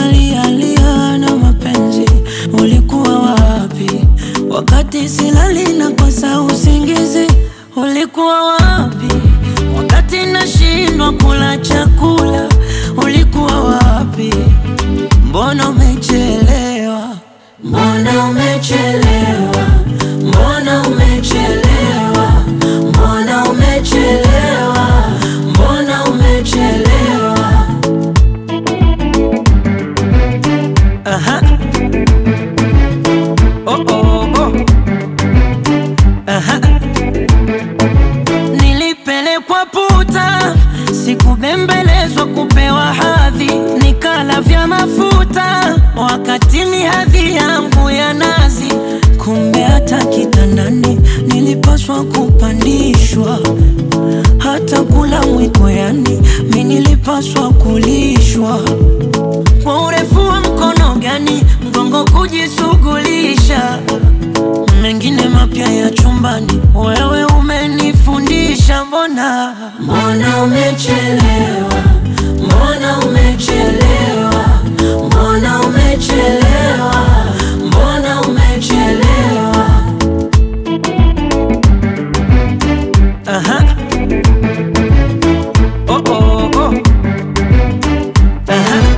nalialia na mapenzi, ulikuwa wapi wakati silali na kosa usingizi? Ulikuwa wapi wakati nashindwa kula chakula? Ulikuwa wapi? Mbona umechelewa? Mbona umechelewa? Mbona umechelewa? Mbona umechelewa? Mbona umechelewa? Aha. Oh, oh, oh. Aha. Nilipelekwa puta, sikubembelezwa kupewa hadhi, nikala vya mafuta wakati ni hadhi yangu ya nazi. Kumbe hata kitandani nilipaswa kupandishwa, hata kula mwiko, yani mi nilipaswa kulishwa kwa urefu wa mkono gani mgongo kujishughulisha, mengine mapya ya chumbani, wewe umenifundisha. Mbona mbona umechelewa, mbona umechelewa, mbona umechelewa, mbona umechelewa. Aha. Oh, oh, oh. Aha.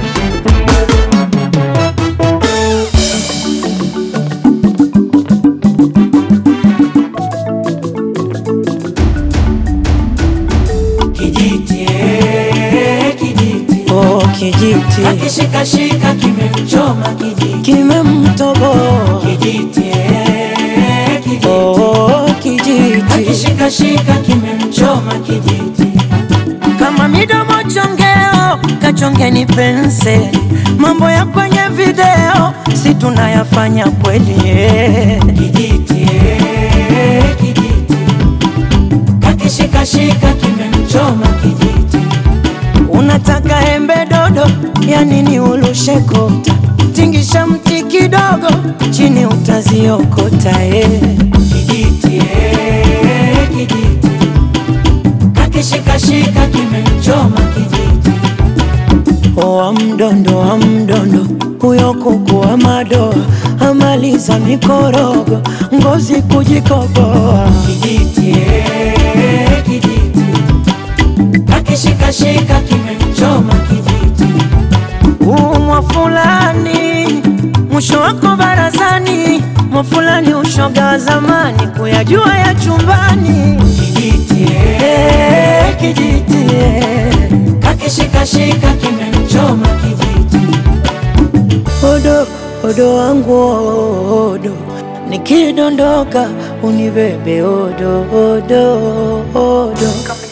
Kijiti, eh, kijiti Oh, kijiti akishikashika kimemchoma kijiti kimemtoboa. kijiti, eh, kijiti Oh, kijiti akishikashika kimemchoma kijiti kama midomo chongeo, kachongeni penseli. Mambo ya kwenye video si tunayafanya kweli eh. kijiti, eh, kijiti akishikashika kimemchoma kijiti Unataka embe dodo, ya nini ulushe kota? Tingisha mti kidogo, chini utaziokota eh. kijiti, eh, kijiti akishikashika kimemchoma kijiti Wa mdondo wa mdondo, huyo kuku wa madoa amaliza mikorogo, ngozi kujikoboa. kijiti, eh, kijiti akishikashika kimemchoma kijiti Umwa fulani mwisho wako barazani, mwa fulani ushoga wa zamani, kuyajua ya chumbani. kijiti, eh, Eh, kijiti eh. akishikashika kimemchoma kijiti Odo odo wangu odo, nikidondoka unibebe odo odo odo.